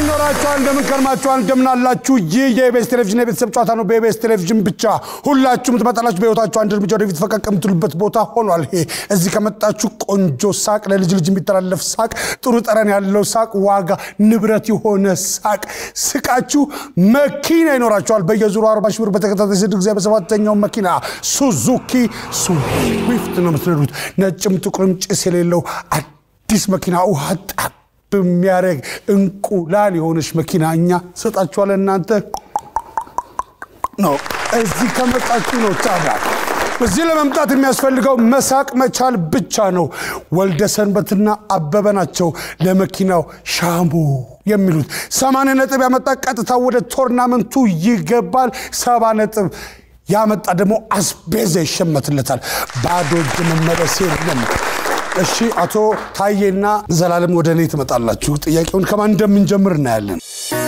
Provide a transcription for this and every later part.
ይኖራችኋል። እንደምን ከርማችኋል? እንደምን አላችሁ? ይህ የኢቢኤስ ቴሌቪዥን የቤተሰብ ጨዋታ ነው። በኢቢኤስ ቴሌቪዥን ብቻ ሁላችሁም ትመጣላችሁ። በህይወታችሁ አንድ እርምጃ ወደፊት ፈቀቅ የምትሉበት ቦታ ሆኗል። ይሄ እዚህ ከመጣችሁ ቆንጆ ሳቅ፣ ለልጅ ልጅ የሚተላለፍ ሳቅ፣ ጥሩ ጠረን ያለው ሳቅ፣ ዋጋ ንብረት የሆነ ሳቅ ስቃችሁ መኪና ይኖራችኋል። በየዙሩ አርባ ሺህ ብር በተከታታይ ስድስት ጊዜ በሰባተኛው መኪና ሱዙኪ ስዊፍት ነው የምትነዱት። ነጭም ጥቁርም ጭስ የሌለው አዲስ መኪና ውሃ ጣ በሚያደርግ እንቁላል የሆነች መኪና እኛ ሰጣችኋለን። እናንተ ነው እዚህ ከመጣችሁ ነው። ታዲያ እዚህ ለመምጣት የሚያስፈልገው መሳቅ መቻል ብቻ ነው። ወልደ ሰንበትና አበበ ናቸው ለመኪናው ሻሙ የሚሉት። ሰማንያ ነጥብ ያመጣ ቀጥታ ወደ ቶርናመንቱ ይገባል። ሰባ ነጥብ ያመጣ ደግሞ አስቤዛ ይሸመትለታል። ባዶ እጅ መመለስ የለም። እሺ አቶ ታዬና ዘላለም ወደ እኔ ትመጣላችሁ። ጥያቄውን ከማን እንደምንጀምር እናያለን።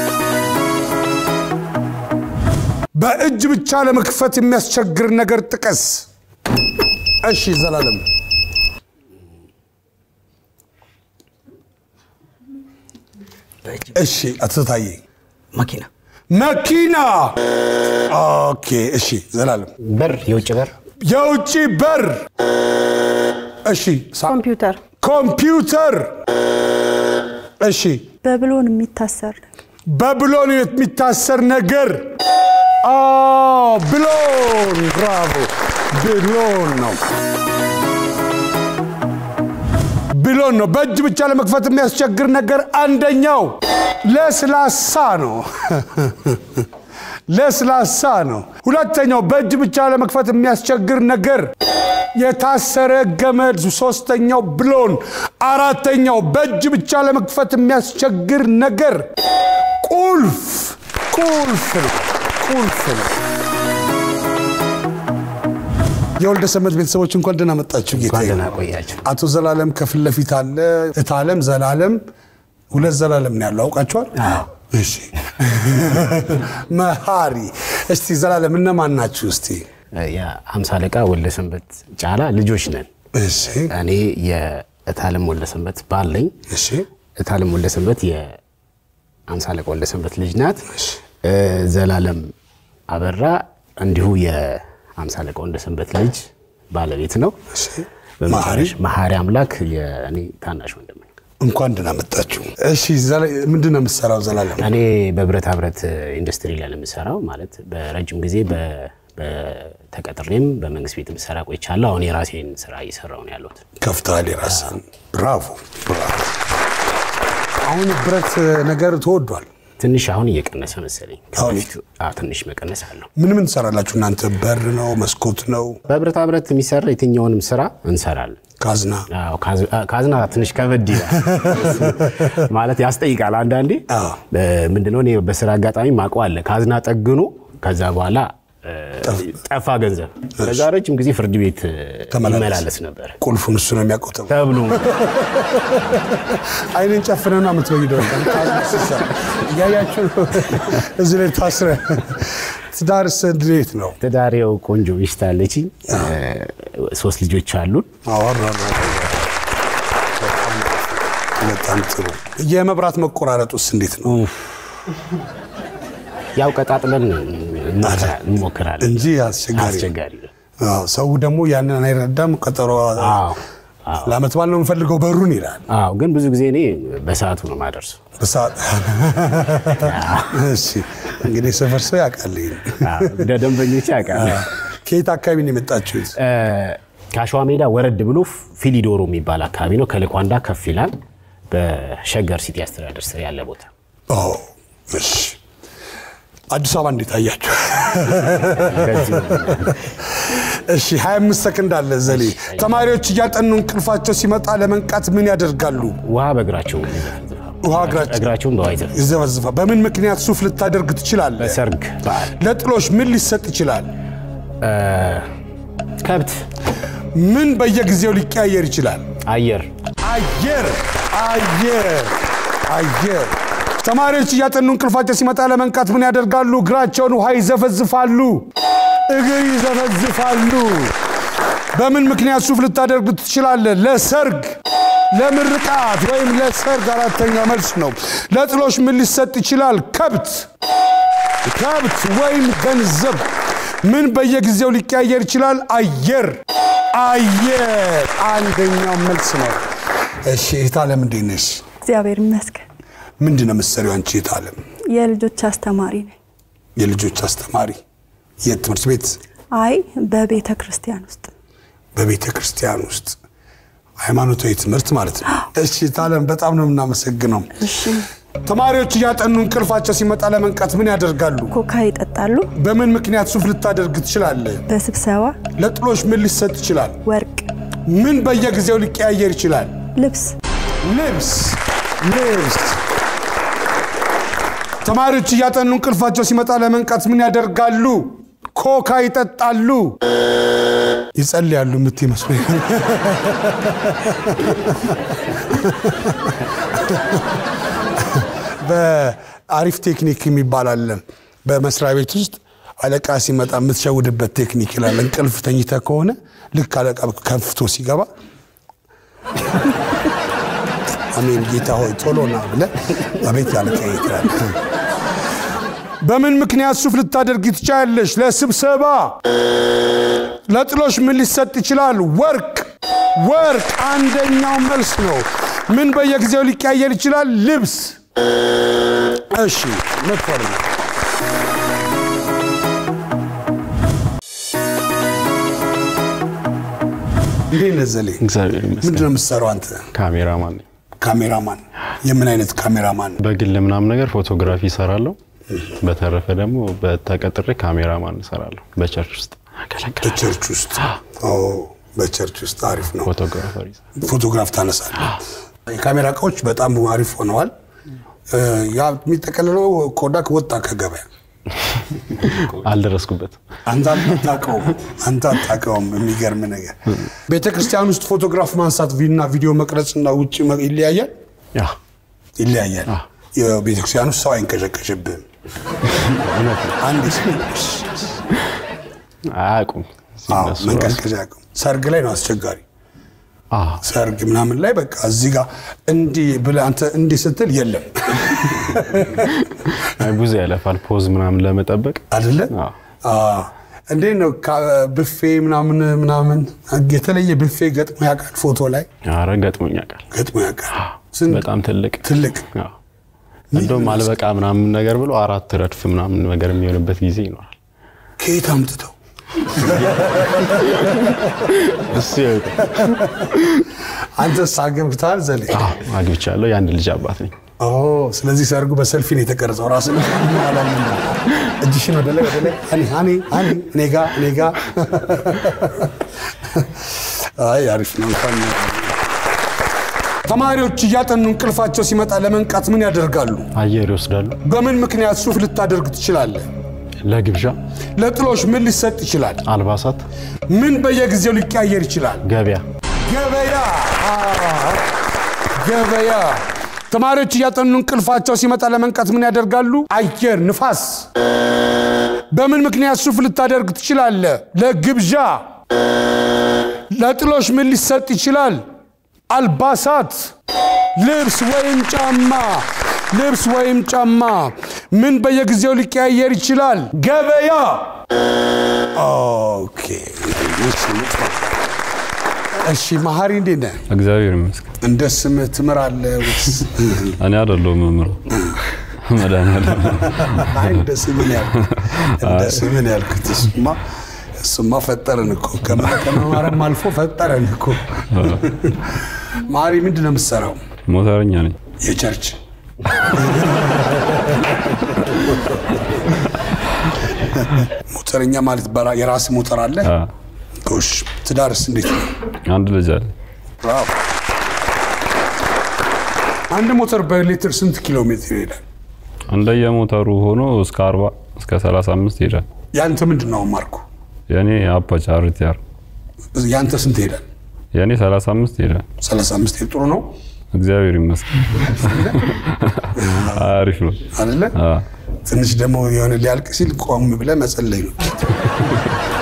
በእጅ ብቻ ለመክፈት የሚያስቸግር ነገር ጥቀስ። እሺ ዘላለም። እሺ አቶ ታዬ። መኪና፣ መኪና። ኦኬ። እሺ ዘላለም። በር፣ የውጭ በር፣ የውጭ በር። እሺ ሳ- ኮምፒውተር ኮምፒውተር። እሺ በብሎን የሚታሰር በብሎን የሚታሰር ነገር አዎ፣ ብሎን። ብራቮ፣ ብሎን ነው ብሎን ነው። በእጅ ብቻ ለመክፈት የሚያስቸግር ነገር አንደኛው ለስላሳ ነው። ለስላሳ ነው። ሁለተኛው በእጅ ብቻ ለመክፈት የሚያስቸግር ነገር የታሰረ ገመድ። ሶስተኛው ብሎን። አራተኛው በእጅ ብቻ ለመክፈት የሚያስቸግር ነገር ቁልፍ። ቁልፍ ነው። ቁልፍ ነው። የወልደ ሰንበት ቤተሰቦች እንኳን ደህና መጣችሁ። ጌታ እንኳን ደህና ቆያችሁ። አቶ ዘላለም ከፊት ለፊት አለ። እታለም ዘላለም፣ ሁለት ዘላለም ነው ያለው። አውቃችኋል? አዎ። እሺ መሀሪ። እስቲ ዘላለም እነማን ናችሁ? እስቲ የአምሳ አለቃ ወልደ ሰንበት ጫላ ልጆች ነን። እሺ እኔ የእታለም ወልደ ሰንበት ባል ነኝ። እሺ እታለም ወልደ ሰንበት የአምሳ አለቃ ወልደ ሰንበት ልጅ ናት። እ፣ ዘላለም አበራ እንዲሁ የአምሳ አለቃ ወልደ ሰንበት ልጅ ባለቤት ነው። እሺ በመጨረሻ መሀሪ አምላክ የእኔ ታናሽ ወንድም ነው። እንኳን ደህና መጣችሁ። እሺ ዘላ- ምንድን ነው የምትሰራው ዘላለም? እኔ በብረታ ብረት ኢንዱስትሪ ላይ ነው የምሰራው። ማለት በረጅም ጊዜ በ- በተቀጥሬም በመንግስት ቤት የምሰራ ቆይቻለሁ። አሁን የራሴን ስራ እየሰራሁ ነው ያለሁት። ከፍተሃል የራስህን። ብራቮ ብራቮ። አሁን ብረት ነገር ተወዷል። ትንሽ አሁን እየቀነሰ መሰለኝ። አሁን? ከበፊቱ አዎ፣ ትንሽ መቀነስ አለው። ምን ምን ትሰራላችሁ እናንተ? በር ነው መስኮት ነው በብረታ ብረት የሚሰራ የትኛውንም ስራ እንሰራለን። ካዝና? አዎ፣ ካዝ- ካዝና ትንሽ ከበድ ይላል ማለት ያስጠይቃል። አንዳንዴ አዎ። እ፣ ምንድነው እኔ በስራ አጋጣሚ ማውቀው አለ ካዝና ጠግኖ ከዛ በኋላ እ፣ ጠፋ ገንዘብ። ከዛ ረጅም ጊዜ ፍርድ ቤት እ፣ ተመላለስ። ይመላለስ ነበር ቁልፉን እሱ ነው የሚያውቀው ተብሎ ተብሎ አይንን ጨፍነና የምትበይደው እያያችሁ ነው። እዚህ ላይ ታስረ ትዳርስ እንዴት ነው? ትዳሬው ቆንጆ ሚስት አለችኝ። እ፣ ሶስት ልጆች አሉን። አወራ በጣም ጥሩ። የመብራት መቆራረጡስ እንዴት ነው? ያው ቀጣጥለን እንሞክራ- እንሞክራለን እንጂ አስቸጋሪ ነው። አስቸጋሪ ነው። አዎ፣ ሰው ደግሞ ያንን አይረዳም። ቀጠሮ አዎ አዎ ለአመት በዓል ነው የምፈልገው በሩን ይላል። አዎ ግን ብዙ ጊዜ እኔ በሰዓቱ ነው ማደርሰው። በሰዓት እሺ፣ እንግዲህ ሰፈር ሰው ያውቃል። ይሄን። አዎ፣ እንደ ደንበኞች ያውቃል። ከየት አካባቢ ነው የመጣችሁት? እ፣ ከአሸዋ ሜዳ ወረድ ብሎ ፊሊዶሮ የሚባል አካባቢ ነው። ከልኳንዳ ከፍ ይላል። በሸገር ሲቲ አስተዳደር ስር ያለ ቦታ። ኦ፣ እሺ። አዲስ አበባ እንዴት አያችሁ? በዚህ እሺ 25 ሰከንድ አለ ዘሌ። ተማሪዎች እያጠኑ እንቅልፋቸው ሲመጣ ለመንቃት ምን ያደርጋሉ? ውሃ በእግራቸው ይዘፈዝፋሉ። ውሃ እግራቸው እግራቸውን በውሃ ይዘፈዝፋሉ። ይዘፈዝፋ። በምን ምክንያት ሱፍ ልታደርግ ትችላለህ? በሰርግ በዓል ለጥሎሽ ምን ሊሰጥ ይችላል? እ፣ ከብት፣ ምን በየጊዜው ሊቀያየር ይችላል? አየር፣ አየር አየር አየር። ተማሪዎች እያጠኑ እንቅልፋቸው ሲመጣ ለመንቃት ምን ያደርጋሉ? እግራቸውን ውሃ ይዘፈዝፋሉ። እግር ይዘፈዝፋሉ። በምን ምክንያት ሱፍ ልታደርግ ትችላለህ? ለሰርግ ለምርቃት ወይም ለሰርግ አራተኛው መልስ ነው። ለጥሎሽ ምን ሊሰጥ ይችላል? ከብት ከብት ወይም ገንዘብ። ምን በየጊዜው ሊቀያየር ይችላል? አየር አየር አንደኛው መልስ ነው። እሺ እህታለም እንዴት ነሽ? እግዚአብሔር ይመስገን። ምንድን ነው የምትሰሪው አንቺ እህታለም? የልጆች አስተማሪ ነኝ። የልጆች አስተማሪ የት ትምህርት ቤት? አይ በቤተ ክርስቲያን ውስጥ በቤተ ክርስቲያን ውስጥ ሃይማኖታዊ ትምህርት ማለት ነው። እሺ እህታለም በጣም ነው የምናመሰግነው። እሺ። ተማሪዎች እያጠኑ እንቅልፋቸው ሲመጣ ለመንቃት ምን ያደርጋሉ? ኮካ ይጠጣሉ። በምን ምክንያት ሱፍ ልታደርግ ትችላለህ? በስብሰባ ለጥሎሽ ምን ሊሰጥ ይችላል? ወርቅ፣ ምን በየጊዜው ሊቀያየር ይችላል? ልብስ፣ ልብስ ልብስ። ተማሪዎች እያጠኑ እንቅልፋቸው ሲመጣ ለመንቃት ምን ያደርጋሉ? ኮካ ይጠጣሉ፣ ይጸልያሉ የምትይ መስሎኝ። በአሪፍ ቴክኒክ የሚባል አለ በመስሪያ ቤት ውስጥ አለቃ ሲመጣ የምትሸውድበት ቴክኒክ ይላል። እንቅልፍ ተኝተ ከሆነ ልክ አለቃ ከፍቶ ሲገባ አሜን ጌታ ሆይ ቶሎ ና ብለህ አቤት ያለቃ ይላል። በምን ምክንያት ሱፍ ልታደርግ ትችላለሽ? ለስብሰባ። ለጥሎሽ ምን ሊሰጥ ይችላል? ወርቅ ወርቅ አንደኛው መልስ ነው። ምን በየጊዜው ሊቀያየር ይችላል? ልብስ። እሺ መጥፎር ነው። እንዴት ነህ ዘሌ? እግዚአብሔር ምንድን ይመስገን። ነው የምትሰራው አንተ? ካሜራማን ነኝ። ካሜራማን። የምን አይነት ካሜራማን? በግል ምናምን ነገር ፎቶግራፊ እሰራለሁ። በተረፈ ደግሞ በተቀጥሬ ካሜራማን እሰራለሁ። በቸርች ውስጥ አገለግላለሁ። በቸርች ውስጥ ኦ፣ በቸርች ውስጥ አሪፍ ነው። ፎቶግራፈር ይሰራል። ፎቶግራፍ ታነሳለህ። የካሜራ እቃዎች በጣም አሪፍ ሆነዋል። እ፣ ያ የሚጠቀልለው ኮዳክ ወጣ ከገበያ። አልደረስኩበትም። አንተ አታውቀውም፣ አንተ አታውቀውም። የሚገርም ነገር ቤተ ክርስቲያን ውስጥ ፎቶግራፍ ማንሳት እና ቪዲዮ መቅረጽና ውጭ መ- ይለያያል ያ ይለያያል። የቤተ ክርስቲያን ውስጥ ሰው አይንቀዠቀዥብህም። እውነት ነው። አንድ አያውቁም አዎ፣ እነሱ ራሱ። መንቀዥቀዥ አያውቅም። ሰርግ ላይ ነው አስቸጋሪ። አዎ፣ ሰርግ ምናምን ላይ በቃ እዚህ ጋር እንዲህ ብለህ አንተ እንዲህ ስትል የለም አይ ብዙ ያለፋል ፖዝ ምናምን ለመጠበቅ አይደለ? አዎ። አዎ። እንዴት ነው ካ- ብፌ ምናምን ምናምን የተለየ ብፌ ገጥሞ ያውቃል? ፎቶ ላይ ኧረ ገጥሞኝ ያውቃል። ገጥሞ ያውቃል? ስንት? በጣም ትልቅ ትልቅ አዎ። እንደውም አልበቃ ምናምን ነገር ብሎ አራት ረድፍ ምናምን ነገር የሚሆንበት ጊዜ ይኖራል። ከየት አምጥተው እሱ ያውቃል። አንተስ አገብተሃል ዘሌ? አዎ፣ አግብቻለሁ። የአንድ ልጅ አባት ነኝ። ኦ፣ ስለዚህ ሰርጉ በሰልፊ ነው የተቀረጸው። ራስን እጅሽን ወደ ላይ ወደ ላይ አኔ አኔ አኔ እኔ ጋ እኔ ጋ። አይ አሪፍ ነው። እንኳን ተማሪዎች እያጠኑ እንቅልፋቸው ሲመጣ ለመንቃት ምን ያደርጋሉ? አየር ይወስዳሉ። በምን ምክንያት ሱፍ ልታደርግ ትችላለህ? ለግብዣ ለጥሎሽ ምን ሊሰጥ ይችላል? አልባሳት፣ ምን በየጊዜው ሊቀያየር ይችላል? ገበያ፣ ገበያ አዎ፣ ገበያ። ተማሪዎች እያጠኑ እንቅልፋቸው ሲመጣ ለመንቃት ምን ያደርጋሉ? አየር፣ ንፋስ። በምን ምክንያት ሱፍ ልታደርግ ትችላለህ? ለግብዣ። ለጥሎሽ ምን ሊሰጥ ይችላል? አልባሳት፣ ልብስ ወይም ጫማ። ልብስ ወይም ጫማ። ምን በየጊዜው ሊቀያየር ይችላል? ገበያ። ኦኬ። እሺ፣ መሀሪ እንዴት ነህ? እግዚአብሔር ይመስገን። እንደ ስምህ ትምራለህ ወይስ? እኔ አይደለሁም መምህሩ መድኃኒዓለም ነው። አይ እንደ ስምህ ነው ያልኩት። እንደ ስምህ ነው ያልኩት። እሱማ እሱማ ፈጠረን እኮ ከመ- ከመማርም አልፎ ፈጠረን እኮ። ማሪ ምንድን ነው የምትሰራው? ሞተረኛ ነኝ። የቸርች ሞተረኛ ማለት በራ- የራስ ሞተር አለ? አ፣ ጎሽ። ትዳርስ እንዴት ነው? አንድ ልጅ አለ። ብራቮ። አንድ ሞተር በሌትር ስንት ኪሎ ሜትር ይሄዳል? እንደየሞተሩ ሆኖ እስከ 40 እስከ 35 ይሄዳል። ያንተ ምንድን ነው ማርኩ? የኔ አፓች አርቲአር ያንተ ስንት ይሄዳል? የኔ 35 ይሄዳል። 35 ጥሩ ነው እግዚአብሔር ይመስገን። አሪፍ ነው። አይደለ? አ፣ ትንሽ ደግሞ የሆነ ሊያልቅ ሲል ቆም ብለህ መጸለይ ነው።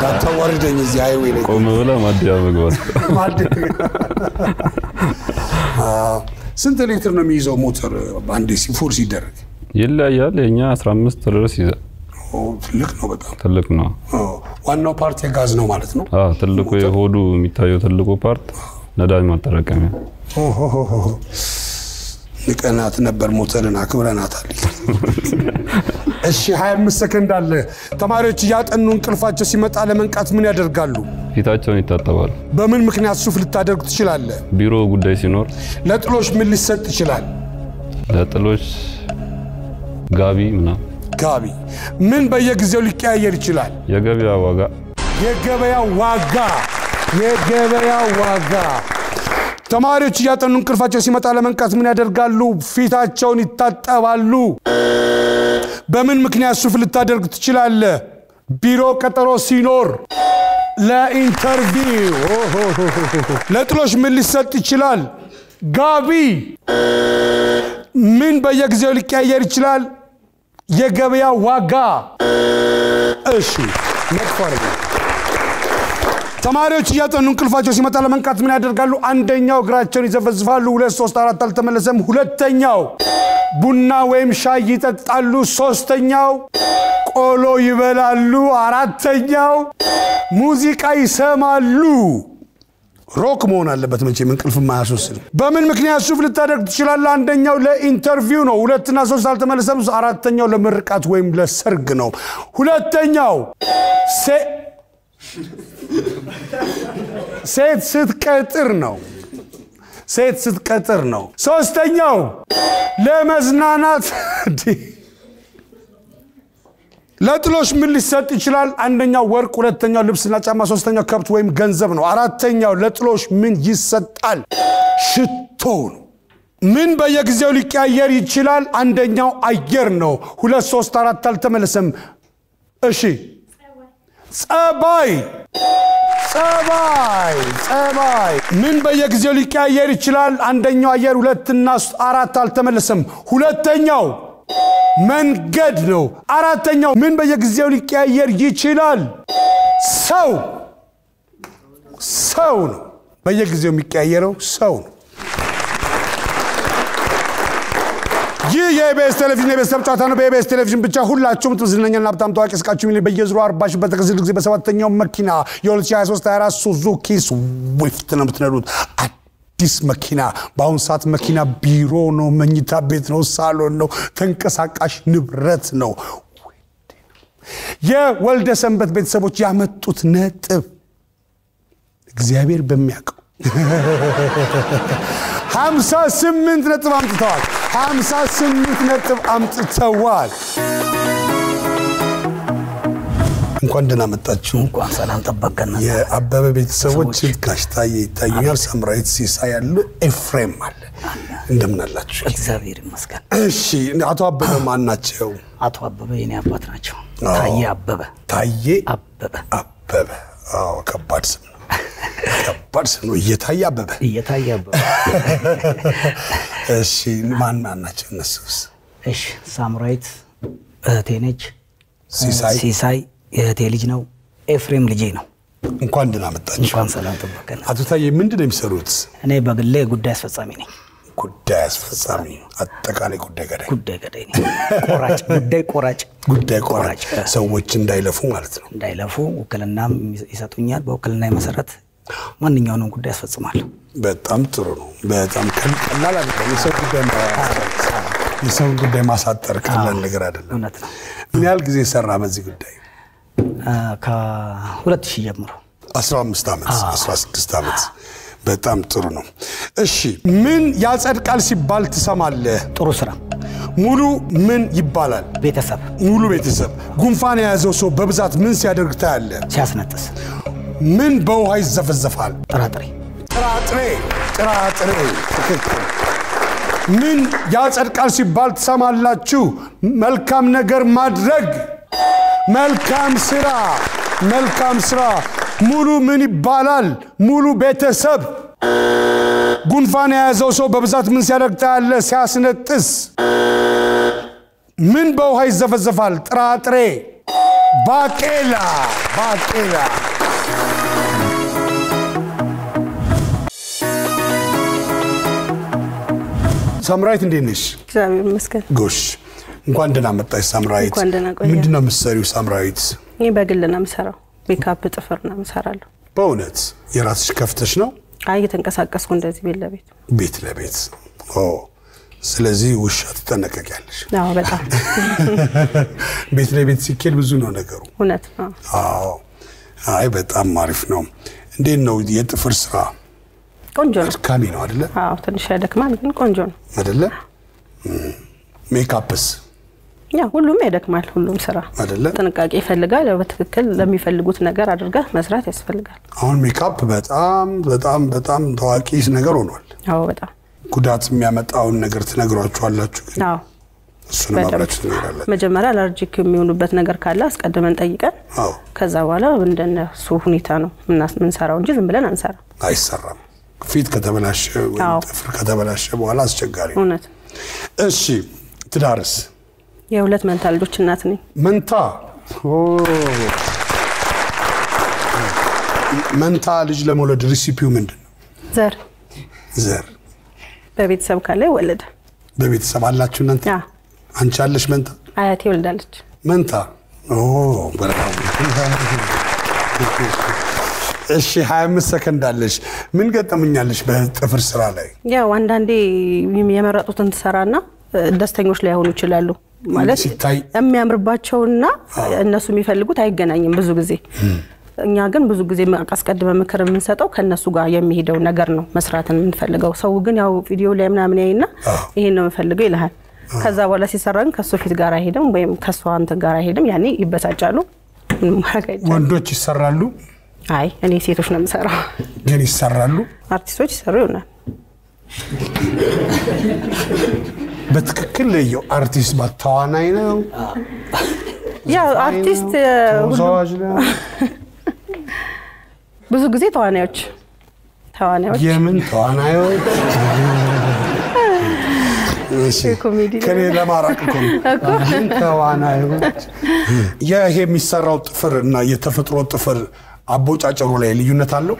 እንዳታዋርደኝ እዚህ ሃይዌይ ላይ ቆም ብለህ ማደያ መግባት። ማድ- አዎ። ስንት ሊትር ነው የሚይዘው ሞተር አንዴ ሲፎር ሲደረግ? ይለያያል። የኛ 15 ድረስ ይዛል። ኦ፣ ትልቅ ነው በጣም። ትልቅ ነው። አዎ። ዋናው ፓርት የጋዝ ነው ማለት ነው። አዎ ትልቁ የሆዱ የሚታየው ትልቁ ፓርት ነዳጅ ማጠራቀሚያ ኦሆሆሆ። ንቀናት ነበር ሞተርን አክብረናታል። እሺ 25 ሰከንድ አለ። ተማሪዎች እያጠኑ እንቅልፋቸው ሲመጣ ለመንቃት ምን ያደርጋሉ? ፊታቸውን ይታጠባሉ። በምን ምክንያት ሱፍ ልታደርግ ትችላለህ? ቢሮ ጉዳይ ሲኖር ለጥሎሽ ምን ሊሰጥ ይችላል? ለጥሎች ጋቢ ምናምን ጋቢ። ምን በየጊዜው ሊቀያየር ይችላል? የገበያ ዋጋ የገበያ ዋጋ የገበያ ዋጋ። ተማሪዎች እያጠኑ እንቅልፋቸው ሲመጣ ለመንቃት ምን ያደርጋሉ? ፊታቸውን ይታጠባሉ። በምን ምክንያት ሱፍ ልታደርግ ትችላለህ? ቢሮ ቀጠሮ ሲኖር፣ ለኢንተርቪው። ኦሆሆሆሆ። ለጥሎሽ ምን ሊሰጥ ይችላል? ጋቢ። ምን በየጊዜው ሊቀያየር ይችላል? የገበያ ዋጋ። እሺ መጥፎ አይደለም። ተማሪዎች እያጠኑ እንቅልፋቸው ሲመጣ ለመንቃት ምን ያደርጋሉ? አንደኛው እግራቸውን ይዘፈዝፋሉ። ሁለት ሶስት አራት አልተመለሰም። ሁለተኛው ቡና ወይም ሻይ ይጠጣሉ። ሶስተኛው ቆሎ ይበላሉ። አራተኛው ሙዚቃ ይሰማሉ። ሮክ መሆን አለበት መቼም እንቅልፍ ማያስወስድ። በምን ምክንያት ሱፍ ልታደርግ ትችላለህ? አንደኛው ለኢንተርቪው ነው። ሁለትና ሶስት አልተመለሰም። አራተኛው ለምርቃት ወይም ለሰርግ ነው። ሁለተኛው ሴ- ሴት ስትቀጥር ነው። ሴት ስትቀጥር ነው። ሶስተኛው ለመዝናናት እንዲህ ለጥሎሽ ምን ሊሰጥ ይችላል? አንደኛው ወርቅ፣ ሁለተኛው ልብስና ጫማ፣ ሶስተኛው ከብት ወይም ገንዘብ ነው። አራተኛው ለጥሎሽ ምን ይሰጣል? ሽቶ ነው። ምን በየጊዜው ሊቀያየር ይችላል? አንደኛው አየር ነው። ሁለት ሶስት አራት አልተመለሰም። እሺ ጸባይ ጸባይ ጸባይ ምን በየጊዜው ሊቀያየር ይችላል? አንደኛው አየር፣ ሁለትና አራት አልተመለሰም። ሁለተኛው መንገድ ነው። አራተኛው ምን በየጊዜው ሊቀያየር ይችላል? ሰው ሰው ነው። በየጊዜው የሚቀያየረው ሰው ነው። ይህ የኢቢኤስ ቴሌቪዥን የቤተሰብ ጨዋታ ነው። በኢቢኤስ ቴሌቪዥን ብቻ ሁላችሁም ዝነኛና ሀብታም ታዋቂ እስቃችሁ ሚሊዮን በየዙሩ አርባ ሺህ በተከሰተ ጊዜ በሰባተኛው መኪና የ2023 24 ሱዙኪ ስዊፍት ነው የምትነዱት። አዲስ መኪና በአሁኑ ሰዓት መኪና ቢሮ ነው፣ መኝታ ቤት ነው፣ ሳሎን ነው፣ ተንቀሳቃሽ ንብረት ነው። የወልደ ሰንበት ቤተሰቦች ያመጡት ነጥብ እግዚአብሔር በሚያውቀው ሀምሳ ስምንት ነጥብ አምጥተዋል። ሀምሳ ስምንት ነጥብ አምጥተዋል። እንኳን ደህና መጣችሁ። እንኳን ሰላም ጠበቀን። የአበበ ቤተሰቦች ጋሽ ታዬ ይታዩኛል፣ ሳምራዊት ሲሳይ ያሉ፣ ኤፍሬም አለ። እንደምን አላችሁ? እግዚአብሔር ይመስገን። እሺ፣ አቶ አበበ ማን ናቸው? አቶ አበበ የኔ አባት ናቸው። አዎ። ታዬ አበበ ታዬ አበበ አበበ። አዎ፣ ከባድ ስም ነው። ከባድ ስም ነው። እየታየ አበበ። እየታየ አበበ። እሺ፣ ማን ማን ናቸው እነሱስ? እሺ ሳምራዊት እህቴ ነች። ሲሳይ ሲሳይ የእህቴ ልጅ ነው። ኤፍሬም ልጄ ነው። እንኳን ደህና መጣችሁ። እንኳን ሰላም ጠበቀን። አቶ ታዬ ምንድን ነው የሚሰሩት? እኔ በግሌ ጉዳይ አስፈጻሚ ነኝ። ጉዳይ አስፈጻሚ፣ አጠቃላይ ጉዳይ ገዳይ፣ ጉዳይ ገዳይ ነኝ። ቆራጭ፣ ጉዳይ ቆራጭ፣ ጉዳይ ቆራጭ፣ ቆራጭ። ሰዎች እንዳይለፉ ማለት ነው። እንዳይለፉ ውክልናም ይሰጡኛል። በውክልና መሰረት ማንኛውንም ጉዳይ አስፈጽማለሁ። በጣም ጥሩ ነው። በጣም ቀል- ቀላል አይደለም። የሰው ጉዳይ ማ- የሰውን ጉዳይ ማሳጠር ቀላል ነገር አይደለም። እውነት ነው። ምን ያህል ጊዜ ሰራ በዚህ ጉዳይ? ከሁለት ሺህ ጀምሮ 15 ዓመት 16 ዓመት። በጣም ጥሩ ነው። እሺ ምን ያጸድቃል ሲባል ትሰማለህ? ጥሩ ስራ፣ ሙሉ ምን ይባላል? ቤተሰብ ሙሉ ቤተሰብ። ጉንፋን የያዘው ሰው በብዛት ምን ሲያደርግ ታያለህ? ሲያስነጥስ፣ ምን በውሃ ይዘፈዘፋል? ጥራጥሬ፣ ጥራጥሬ ጥራጥሬ። ትክክል። ምን ያጸድቃል ሲባል ትሰማላችሁ? መልካም ነገር ማድረግ፣ መልካም ስራ፣ መልካም ስራ። ሙሉ ምን ይባላል? ሙሉ ቤተሰብ። ጉንፋን የያዘው ሰው በብዛት ምን ሲያደርግ ታያለህ? ሲያስነጥስ። ምን በውሃ ይዘፈዘፋል? ጥራጥሬ፣ ባቄላ፣ ባቄላ። ሳምራዊት እንዴት ነሽ? እግዚአብሔር ይመስገን። ጎሽ እንኳን ደህና መጣሽ ሳምራዊት። እንኳን ደህና ቆየ። ምንድን ነው የምትሰሪው ሳምራዊት? ይህ በግል ነው የምሰራው። ሜካፕ፣ ጥፍር ነው የምሰራለሁ። በእውነት የራስሽ ከፍተሽ ነው አይ እየተንቀሳቀስኩ እንደዚህ ቤት ለቤት ቤት ለቤት? ኦ ስለዚህ ውሻ ትጠነቀቂያለሽ። አዎ፣ በጣም ቤት ለቤት ሲኬድ ብዙ ነው ነገሩ። እውነት ነው። አዎ አይ በጣም አሪፍ ነው። እንዴት ነው የጥፍር ስራ? ቆንጆ ነው። አድካሚ ነው አይደለ? አዎ፣ ትንሽ ያደክማል፣ ግን ቆንጆ ነው። አይደለ? እም፣ ሜካፕስ ያ ሁሉም ያደክማል። ሁሉም ስራ አይደለ? ጥንቃቄ ይፈልጋል። ያው በትክክል ለሚፈልጉት ነገር አድርገህ መስራት ያስፈልጋል። አሁን ሜካፕ በጣም በጣም በጣም ታዋቂ ነገር ሆኗል። አዎ፣ በጣም ጉዳት የሚያመጣውን ነገር ትነግሯችኋላችሁ፣ ግን አዎ። እሱን በደንብ አብራችሁ ትነግራላችሁ። መጀመሪያ አለርጂክ የሚሆኑበት ነገር ካለ አስቀድመን ጠይቀን አዎ ከዛ በኋላ እንደነሱ ሁኔታ ነው ምናስ- ምንሰራው እንጂ ዝም ብለን አንሰራ። አይሰራም። ፊት ከተበላሸ ወይም አዎ። ጥፍር ከተበላሸ በኋላ አስቸጋሪ ነው። እውነት እሺ ትዳርስ? የሁለት መንታ ልጆች እናት ነኝ። መንታ ኦ። መንታ ልጅ ለመውለድ ሪሲፒው ምንድን ነው? ዘር ዘር በቤተሰብ ካለ ይወለደ። በቤተሰብ አላችሁ እናንተ? ያ አንቺ አለሽ መንታ? አያቴ ወልዳለች። መንታ ኦ፣ በጣም እሺ 25 ሰከንድ አለሽ። ምን ገጠመኛለሽ በጥፍር ስራ ላይ? ያው አንዳንዴ የመረጡትን ትሰራና እ፣ ደስተኞች ላይሆኑ ይችላሉ። ማለት ሲታይ የሚያምርባቸውና እነሱ የሚፈልጉት አይገናኝም ብዙ ጊዜ። እኛ ግን ብዙ ጊዜ አስቀድመ ምክር የምንሰጠው ከእነሱ ጋር የሚሄደው ነገር ነው መስራትን የምንፈልገው። ሰው ግን ያው ቪዲዮ ላይ ምናምን ያይና ይሄን ነው የምፈልገው ይልሃል። ከዛ በኋላ ሲሰራ ግን ከእሱ ፊት ጋር አይሄድም ወይም ከእሷ እንትን ጋር አይሄድም። ያኔ ይበሳጫሉ። ምንም ማድረግ አይቻልም። ወንዶች ይሰራሉ፣ አይ እኔ ሴቶች ነው የምሰራው። ግን ይሰራሉ። አርቲስቶች ይሰሩ ይሆናል። በትክክል ለየው። አርቲስት ባ ተዋናይ ነው፣ ያው አርቲስት እ፣ ሁሉ ተወዛዋዥ ነው። ብዙ ጊዜ ተዋናዮች ተዋናዮች የምን ተዋናዮች? እሺ፣ የኮሜዲ ከኔ ለማራቅ እኮ ነው። የምን ተዋናዮች? ይሄ የሚሰራው ጥፍር እና የተፈጥሮ ጥፍር አቦጫጨሩ ላይ ልዩነት አለው?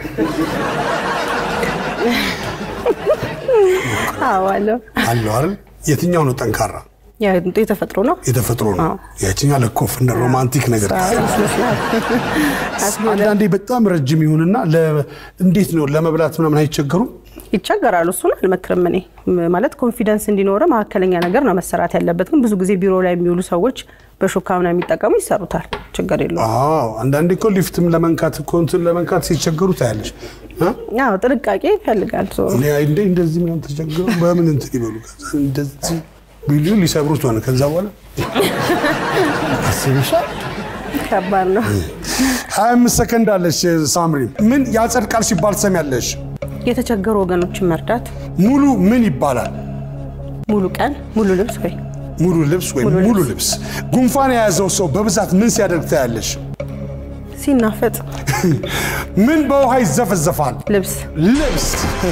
አዎ አለው። አለው አይደል? የትኛው ነው ጠንካራ? ያው የተፈጥሮ ነው። የተፈጥሮ ነው። ያችኛው ለኮፍ እንደ ሮማንቲክ ነገር ይመስላል። አንዳንዴ በጣም ረጅም ይሁንና ለ- እንዴት ነው ለመብላት ምናምን አይቸገሩም? ይቸገራሉ። እሱን አልመክርም እኔ ም- ማለት ኮንፊደንስ እንዲኖረ መካከለኛ ነገር ነው መሰራት ያለበት። ግን ብዙ ጊዜ ቢሮ ላይ የሚውሉ ሰዎች በሹካ ምናምን የሚጠቀሙ ይሰሩታል። ችግር የለውም። አዎ አንዳንዴ እኮ ሊፍትም ለመንካት እኮ እንትን ለመንካት ሲቸገሩ ታያለሽ። እ? ያው ጥንቃቄ ይፈልጋል። ዞሮ እኔ እንደ እንደዚህ ምናምን ተቸግረው በምን እንትን ይበሉ ከዛ እንደዚህ ቢሉ ሊሰብሩት ሆነ። ከዛ በኋላ አስብሻል። ከባድ ነው። ሀያ አምስት ሰከንድ አለሽ ሳምሪ። ምን ያጸድቃል ሲባል ትሰሚያለሽ? የተቸገሩ ወገኖችን መርዳት፣ ሙሉ ምን ይባላል? ሙሉ ቀን ሙሉ ልብስ ወይ ሙሉ ልብስ ወይም ሙሉ ልብስ። ጉንፋን የያዘው ሰው በብዛት ምን ሲያደርግ ታያለሽ? ሲናፈጥ ምን በውሃ ይዘፈዘፋል? ልብስ ልብስ።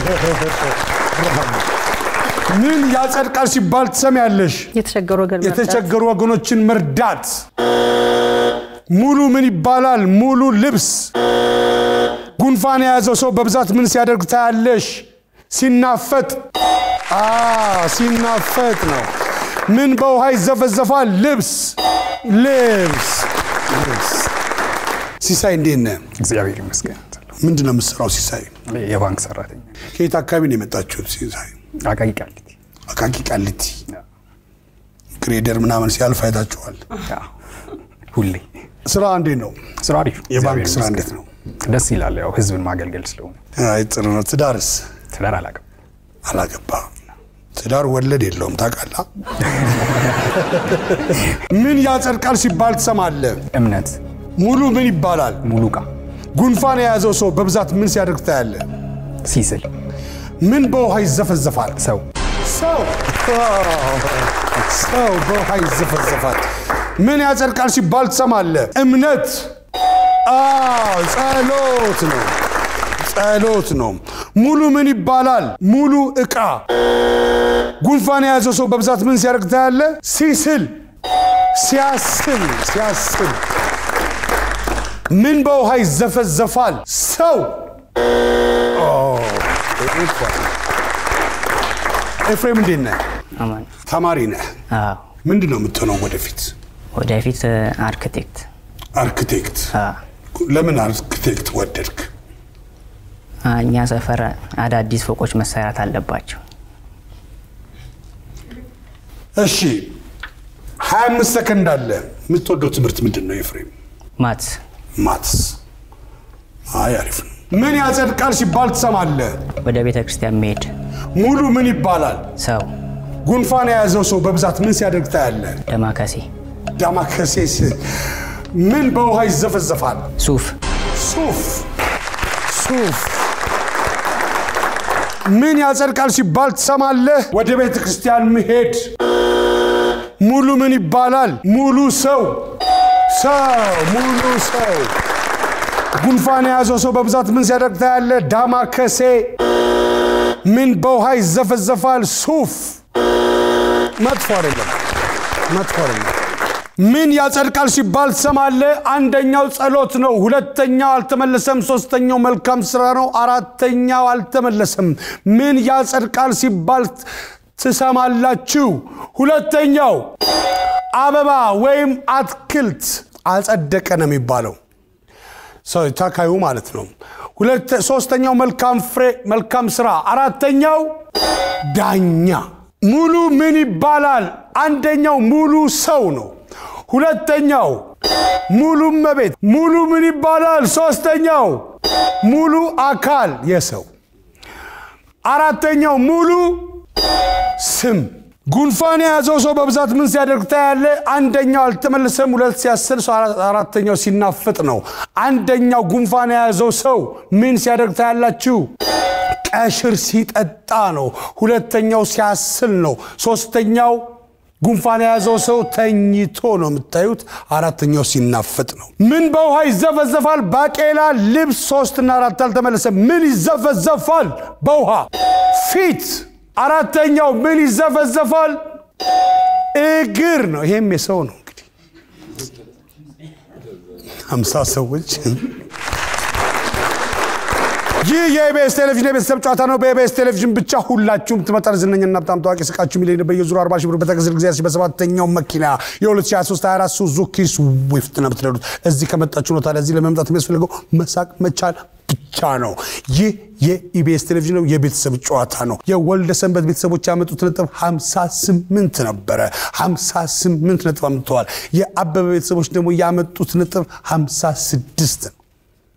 ምን ያጸድቃል ሲባል ትሰሚያለሽ? የተቸገሩ ወገን መርዳት፣ የተቸገሩ ወገኖችን መርዳት። ሙሉ ምን ይባላል? ሙሉ ልብስ። ጉንፋን የያዘው ሰው በብዛት ምን ሲያደርግ ታያለሽ? ሲናፈጥ። አ ሲናፈጥ ነው። ምን በውሃ ይዘፈዘፋል? ልብስ ልብስ ልብስ። ሲሳይ እንዴት ነህ? እግዚአብሔር ይመስገን። ምንድን ነው የምትሰራው ሲሳይ? የባንክ ሰራተኛ ከየት አካባቢ ነው የመጣችሁት ሲሳይ? አቃቂ ቃሊቲ። አቃቂ ቃሊቲ። ግሬደር ምናምን ሲያልፍ አይታችኋል። አዎ፣ ሁሌ ስራ እንዴት ነው? ስራ አሪፍ። የባንክ እግዚአብሔር ስራ ይመስገን። እንዴት ነው? ደስ ይላል። ያው ህዝብን ማገልገል ስለሆነ አይ ጥሩ ነው። ትዳርስ? ትዳር አላውቅም። አላገባ ትዳር ወለድ የለውም ታውቃለህ። ምን ያጸድቃል ሲባል ትሰማለህ? እምነት ሙሉ ምን ይባላል? ሙሉ እቃ ጉንፋን የያዘው ሰው በብዛት ምን ሲያደርግ ታያለህ? ሲስል ምን በውሃ ይዘፈዘፋል? ሰው ሰው ሰው በውሃ ይዘፈዘፋል። ምን ያጸድቃል ሲባል ትሰማለህ? እምነት። አዎ ጸሎት ነው፣ ጸሎት ነው። ሙሉ ምን ይባላል? ሙሉ ዕቃ። ጉንፋን የያዘው ሰው በብዛት ምን ሲያደርግ ታያለህ? ሲስል፣ ሲያስል፣ ሲያስል። ምን በውሃ ይዘፈዘፋል? ሰው። ኦ፣ ኤፍሬም እንዴት ነህ? አማን ተማሪ ነህ። አዎ ምንድን ነው የምትሆነው ወደፊት? ወደፊት አርክቴክት አርክቴክት። አዎ። ለምን አርክቴክት ወደድክ? እኛ ሰፈር አዳዲስ ፎቆች መሰራት አለባቸው። እሺ 25 ሰከንድ አለ። የምትወደው ትምህርት ምንድን ነው ኤፍሬም? ማትስ ማትስ። አይ አሪፍ ነው። ምን ያጸድቃል ሲባል ትሰማለህ? ወደ ቤተ ክርስቲያን መሄድ ሙሉ ምን ይባላል? ሰው ጉንፋን የያዘው ሰው በብዛት ምን ሲያደርግ ታያለህ? ደማከሴ ዳማከሴስ ምን በውሃ ይዘፈዘፋል? ሱፍ ሱፍ ሱፍ ምን ያጸድቃል ሲባል ትሰማለህ? ወደ ቤተ ክርስቲያን መሄድ ሙሉ ምን ይባላል? ሙሉ ሰው ሰው ሙሉ ሰው ጉንፋን የያዘው ሰው በብዛት ምን ሲያደርግ ታያለህ? ዳማከሴ ምን በውሃ ይዘፈዘፋል? ሱፍ መጥፎ አይደለም፣ መጥፎ አይደለም። ምን ያጸድቃል ሲባል ትሰማለህ? አንደኛው ጸሎት ነው። ሁለተኛው አልተመለሰም። ሶስተኛው መልካም ስራ ነው። አራተኛው አልተመለሰም። ምን ያጸድቃል ሲባል ትሰማላችሁ? ሁለተኛው አበባ ወይም አትክልት አጸደቀ ነው የሚባለው ሰው ታካዩ ማለት ነው። ሁለት ሶስተኛው መልካም ፍሬ መልካም ስራ፣ አራተኛው ዳኛ። ሙሉ ምን ይባላል? አንደኛው ሙሉ ሰው ነው። ሁለተኛው ሙሉ መቤት ሙሉ ምን ይባላል? ሶስተኛው ሙሉ አካል የሰው አራተኛው ሙሉ ስም። ጉንፋን የያዘው ሰው በብዛት ምን ሲያደርግ ታያለ? አንደኛው አልተመለሰም፣ ሁለት ሲያስል ሰው አራተኛው ሲናፍጥ ነው። አንደኛው ጉንፋን የያዘው ሰው ምን ሲያደርግ ታያላችሁ? ቀሽር ሲጠጣ ነው። ሁለተኛው ሲያስል ነው። ሶስተኛው ጉንፋን የያዘው ሰው ተኝቶ ነው የምታዩት። አራተኛው ሲናፍጥ ነው። ምን በውሃ ይዘፈዘፋል? ባቄላ፣ ልብስ። ሶስትና አራት አልተመለሰም። ምን ይዘፈዘፋል በውሃ? ፊት። አራተኛው ምን ይዘፈዘፋል? እግር ነው። ይሄም የሰው ነው እንግዲህ ሀምሳ ሰዎች ይህ የኢቢኤስ ቴሌቪዥን የቤተሰብ ጨዋታ ነው። በኢቢኤስ ቴሌቪዥን ብቻ ሁላችሁም ትመጣል። ዝነኛና በጣም ታዋቂ ስቃችሁ ሚሊዮን በየዙሩ 40 ሺህ ብር በተገዝል ጊዜ በሰባተኛው መኪና የ2023 24 ሱዙኪ ስዊፍት ነው የምትነዱት። እዚህ ከመጣችሁ ነው። ታዲያ እዚህ ለመምጣት የሚያስፈልገው መሳቅ መቻል ብቻ ነው። ይህ የኢቢኤስ ቴሌቪዥን ነው። የቤተሰብ ጨዋታ ነው። የወልደ ሰንበት ቤተሰቦች ያመጡት ነጥብ 58 ነበረ። 58 ነጥብ አምጥተዋል። የአበበ ቤተሰቦች ደግሞ ያመጡት ነጥብ 56 ነው።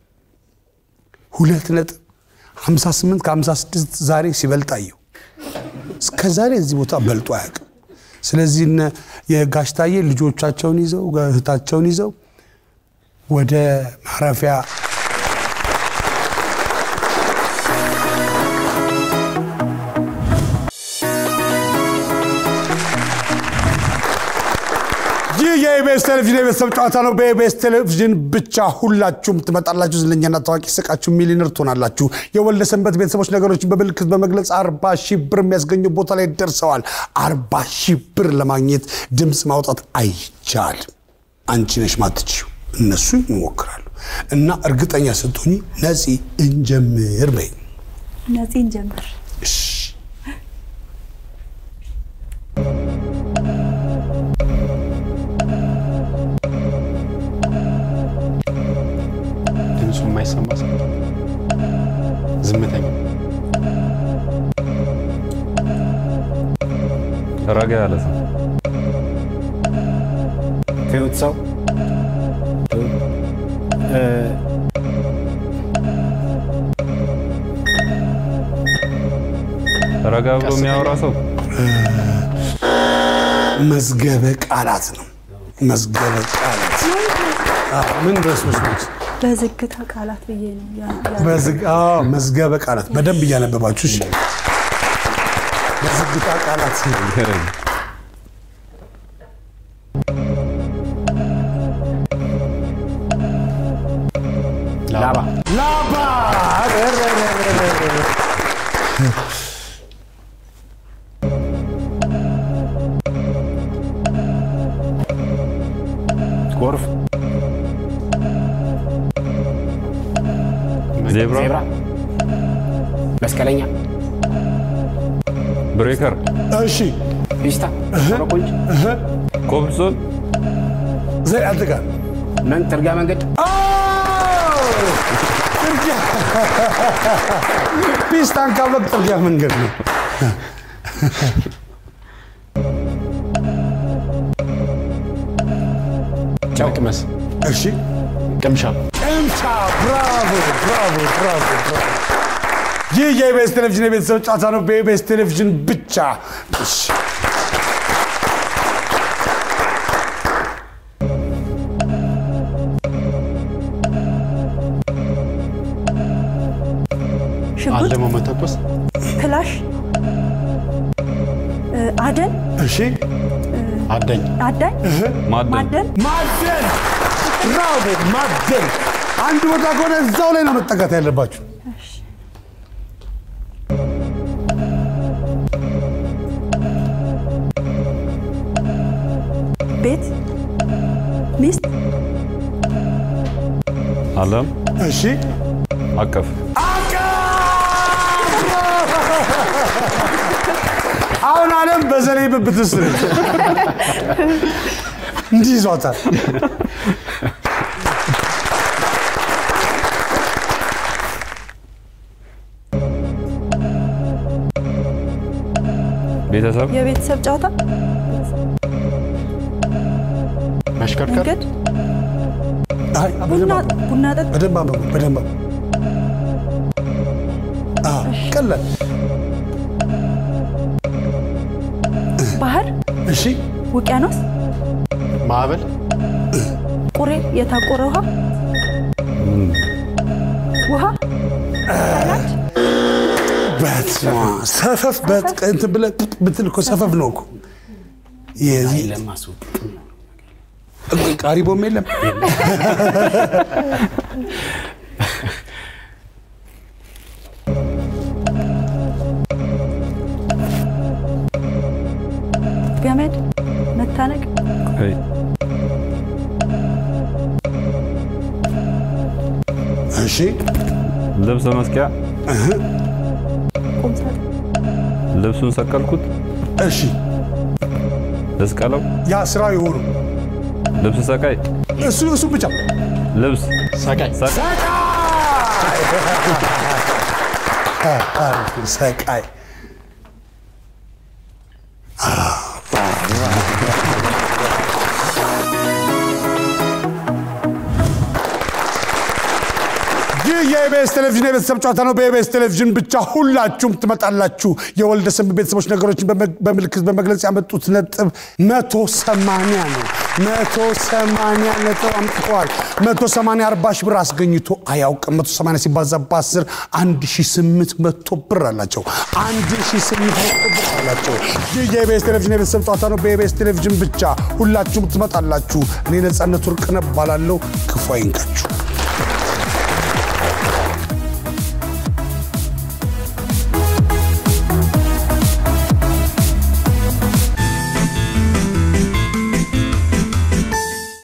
ሁለት ነጥብ 58 ከ56 ዛሬ ሲበልጥ አየሁ። እስከ ዛሬ እዚህ ቦታ በልጦ አያውቅም። ስለዚህ እነ የጋሽታዬ ልጆቻቸውን ይዘው እህታቸውን ይዘው ወደ ማረፊያ ይህ የኢቢኤስ ቴሌቪዥን የቤተሰብ ጨዋታ ነው። በኢቢኤስ ቴሌቪዥን ብቻ ሁላችሁም ትመጣላችሁ። ዝነኛና ታዋቂ ስቃችሁ ሚሊዮነር ትሆናላችሁ። የወልደ ሰንበት ቤተሰቦች ነገሮችን በምልክት በመግለጽ አርባ ሺህ ብር የሚያስገኙ ቦታ ላይ ደርሰዋል። አርባ ሺህ ብር ለማግኘት ድምፅ ማውጣት አይቻልም። አንቺ ነሽ ማትችው፣ እነሱ ይሞክራሉ። እና እርግጠኛ ስትሆኚ ነፂ እንጀምር በይ። እነዚህ እንጀምር። እሺ ድምፁ የማይሰማ ሰው ዝምተኛ ረጋ ያለ ሰው ትሁት ሰው እ፣ ረጋ ብሎ የሚያወራ ሰው መዝገበ ቃላት ነው። መዝገበ ቃላት አዎ፣ ምን ድረስ መስሎት በዝግታ ቃላት ብዬ ነው ያ- ያ- በዝግ- አዎ፣ መዝገበ ቃላት በደንብ እያነበባችሁ እሺ። በዝግታ ቃላት ላባ ላባ ጎርፍ ዜብራ ዜብራ መስቀለኛ ብሬከር እሺ ፒስታ ኮረኮንች ኮብልስቶን ዘ አንተ ጋር መን ጥርጊያ መንገድ ጥርጊያ ፒስታን ካብሎክ ጥርጊያ መንገድ ነው። መቅመስ እሺ ቅምሻ ቅምሻ። ብራቮ ብራቮ ብራቮ ብራቮ። ይህ የኢቢኤስ ቴሌቪዥን የቤተሰብ ጨዋታ ነው፣ በኢቢኤስ ቴሌቪዥን ብቻ። እሺ ሽጉጥ፣ አለሞ መተኮስ ክላሽ፣ እ፣ አደን፣ እሺ አዳኝ አዳኝ፣ ማደን ማደን፣ ማደን። ብራቮ ማደን። አንድ ቦታ ከሆነ እዛው ላይ ነው መጠጋት ያለባችሁ። ቤት፣ ሚስት፣ አለም እሺ አቀፍ አሁን አለም በዘለይ ብብት ውስጥ ነች። እንዲህ ይዟታል። ቤተሰብ የቤተሰብ ጨዋታ፣ መሽከርከር መንገድ፣ አይ ቡና በደንብ አንብቡ፣ ቡና ጠጥ፣ በደንብ አንብቡ፣ በደንብ አንብቡ። አዎ፣ ቀላል። ባህር፣ እሺ ውቅያኖስ፣ ማዕበል ቁሬ፣ የታቆረ ውሃ፣ ውሃ፣ በስመ አብ። ሰፈፍ በጥ- እንትን ብለህ ብትል እኮ ሰፈፍ ነው እኮ የዚህ ለማስወጥ ቃሪቦም የለም። ገመድ፣ መታነቅ፣ ቀይ እሺ ልብስ መስቂያ ቁምሳጥን፣ ልብሱን ሰቀልኩት እሺ ልስቀለው ያ ስራ የሆኑ ልብስ ሰቃይ እሱ እሱ ብቻ ልብስ ሰቃይ ሰቃይ አሪፍ፣ ሰቃይ ይህ የኢቢኤስ ቴሌቪዥን የቤተሰብ ጨዋታ ነው። በኢቢኤስ ቴሌቪዥን ብቻ ሁላችሁም ትመጣላችሁ። የወልደ ሰንበት ቤተሰቦች ነገሮችን በመ- በምልክት በመግለጽ ያመጡት ነጥብ መቶ ሰማንያ ነው። መቶ ሰማንያ ነጥብ አምጥተዋል። መቶ ሰማንያ አርባ ሺህ ብር አስገኝቶ አያውቅም። መቶ ሰማንያ ሲባዛ በአስር አንድ ሺህ ስምንት መቶ ብር አላቸው። አንድ ሺህ ስምንት መቶ ብር አላቸው። ይህ የኢቢኤስ ቴሌቪዥን የቤተሰብ ጨዋታ ነው። በኢቢኤስ ቴሌቪዥን ብቻ ሁላችሁም ትመጣላችሁ። እኔ ነጻነት ወርቅነህ እባላለሁ። ክፉ አይንካችሁ።